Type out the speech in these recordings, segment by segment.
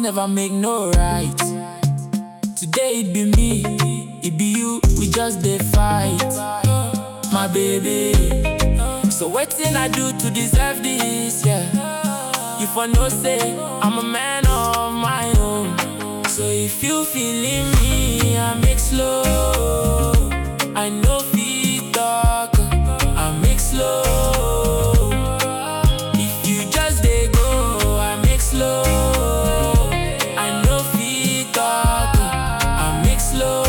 never make no right. Today it be me, it be you, we just dey fight. My baby. So wetin I do to deserve this, yeah? You for know say I'm a man of my own. So if you feeling me, I make slow. I know fit talk, I make slow. If you just dey go, I make slow. I know fit talk, I make slow.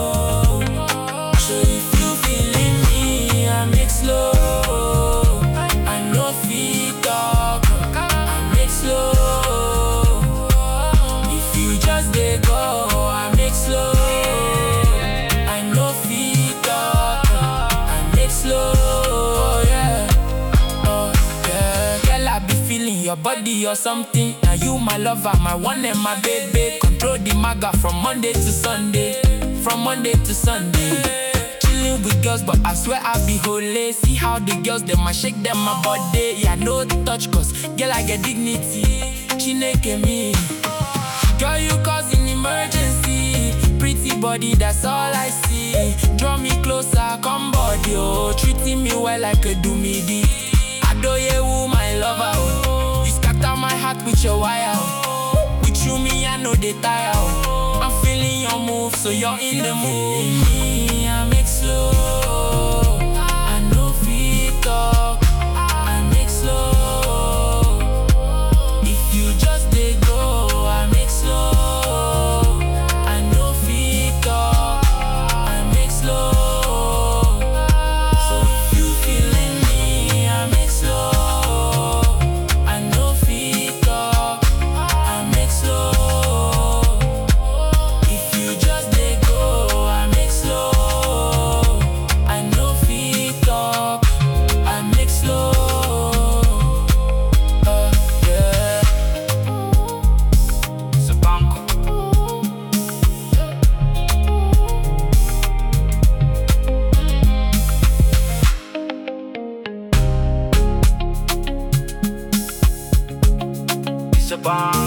So if you feeling me, I make slow. I know fit talk, I make slow. If you just dey go, I make slow. I know fit talk, I make slow. Yeah. Oh, yeah. Girl, I be feeling your body or something. Now you my lover, my one and my baby. Control the maga from Monday to Sunday. From Monday to Sunday. Chilling with girls, but I swear I be holy. See how the girls them I shake them my body. Yeah, no touch, cause girl I get dignity. Chineke me. Girl, you causing emergency. Pretty body, that's all I see. Draw me closer, come body, oh. Treating me well like a do me di. Adoyewu, my lover, oh. You scatter my heart with your wire, oh. With you, me, I know they tire, oh. I'm feeling your move, so you're in the mood. Me, I make slow. I know fit talk. I make slow. If you just dey go, I make slow. I know fit talk, I make slow. So if you feeling me, I make slow. I know fit talk, I make slow. If you just dey go, I make slow. I know fit talk, I make slow. Uh, yeah. Sabanko. Sabanko.